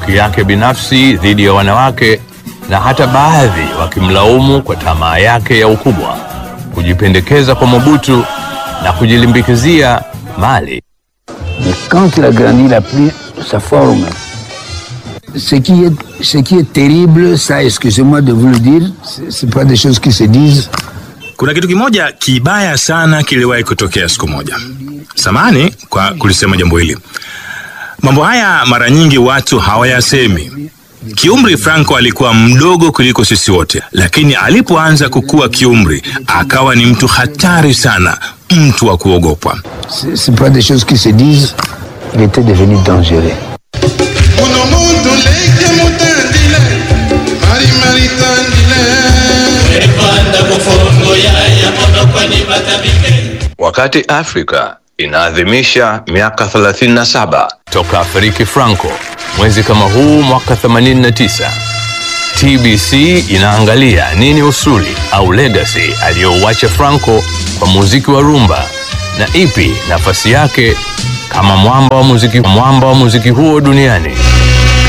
chuki yake binafsi dhidi ya wanawake na hata baadhi wakimlaumu kwa tamaa yake ya ukubwa, kujipendekeza kwa Mobutu na kujilimbikizia mali. Mais quand il a grandi, il a pris sa forme. Ce qui est, ce qui est terrible, ça, excusez-moi de vous le dire, c'est c'est pas des choses qui se disent. Kuna kitu kimoja kibaya sana kiliwahi kutokea siku moja. Samani kwa kulisema jambo hili. Mambo haya mara nyingi watu hawayasemi. Kiumri, Franco alikuwa mdogo kuliko sisi wote, lakini alipoanza kukua kiumri akawa ni mtu hatari sana, mtu wa kuogopwa. C'est c'est pas des choses qui se disent. Il était devenu dangereux. Uno muntu leke mutandile mari mari tandile Wakati Afrika inaadhimisha miaka 37 toka afariki Franco mwezi kama huu mwaka 89, TBC inaangalia nini usuli au legacy aliyouacha Franco kwa muziki wa rumba na ipi nafasi yake kama mwamba wa muziki, mwamba wa muziki huo duniani.